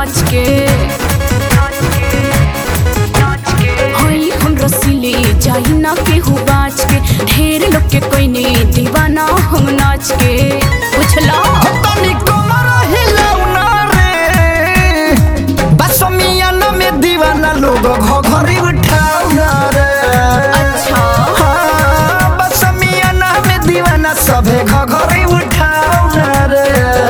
नाच के हई हम रसीले जाई ना केहू बाच के ढेर लोग के कोई नहीं दीवाना हम नाच के पुछला तनी कमर हिलौना रे बस मियाना में दीवाना लोग घघरी उठाउना रे अच्छा हाँ, बस मियाना में दीवाना सभे घघरी उठाउना रे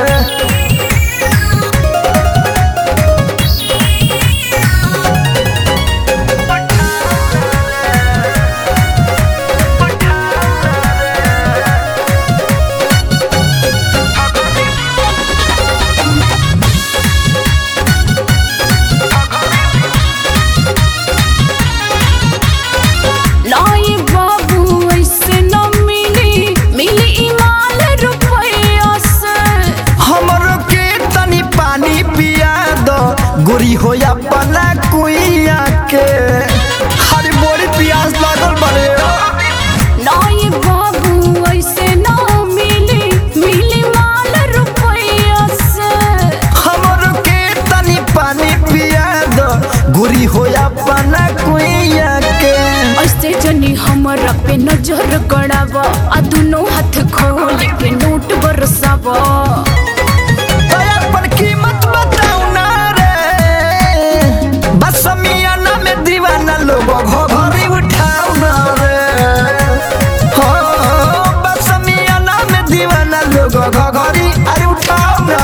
लाई बाबू ऐसे न मिली मिली इमाल रुपया से हमरो के तनी पानी पिया दो गोरी होया पना कुइया के हरी बोरी प्यास लागल बड़े लाई बाबू ऐसे न मिली मिली माल रुपया से हमरो के तनी पानी पिया दो गोरी होया पना कुइया के ऐसे जनी हमरा पे नजर गड़ावा आ दुनो हाथ खोल के नोट बरसावा दया पर कीमत बताऊ ना रे बस मियाना में दीवाना लोग घघरी उठाऊ ना रे हो बस मियाना में दीवाना लोग घघरी अरे उठाऊ ना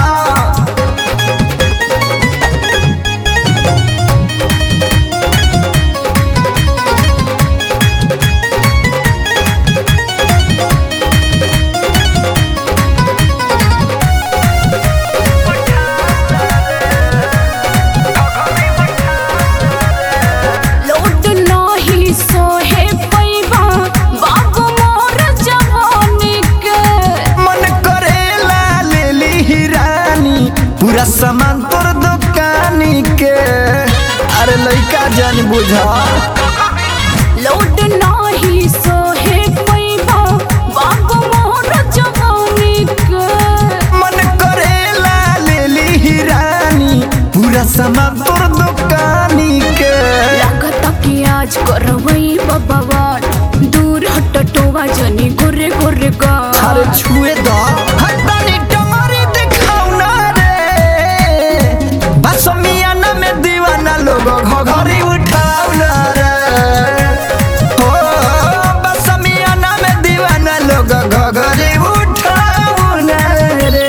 लोट नाही सोहे पैबा बाबू मोर जवानी के मन करेला ले ली हिरानी पूरा सामान तोर दुकानी के अरे लइका जान बुझा लोट नाही सोहे पैबा बाबू मोर जवानी के मन करेला ले ली हिरानी पूरा सामान तोर दुकानी के लागता कि आज करवई बबावान दूर हट टोवा जनी गोरे गोरे गा अरे छुए दा हटानी टमारी दिखाऊ ना रे बस मियाना में दीवाना लोग घघरी उठाऊ ना रे हो बस मियाना में दीवाना लोग घघरी उठाऊ ना रे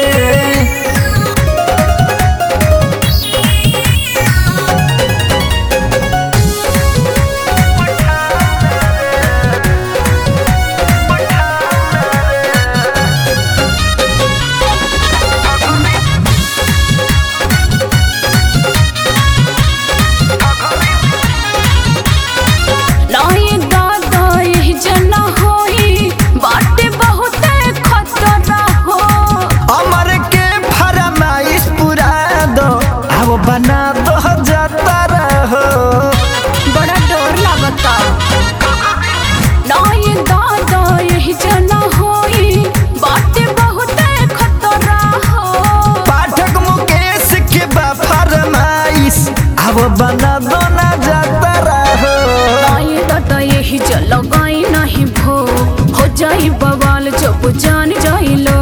नाई दादा यही जना होई बाटे बहुते खतरा हो अमर के फरमाइश पूरा दो अब बना दो जाता रहो बड़ा डर लागता नाई दादा यही जना होई बाटे बहुते खतरा हो पाठक मुकेश के बा फरमाइश अब बना दो ना जाता रहो नाई दादा यही जल लगाई नहीं भो हो जाई बवाल जब जान जाई लो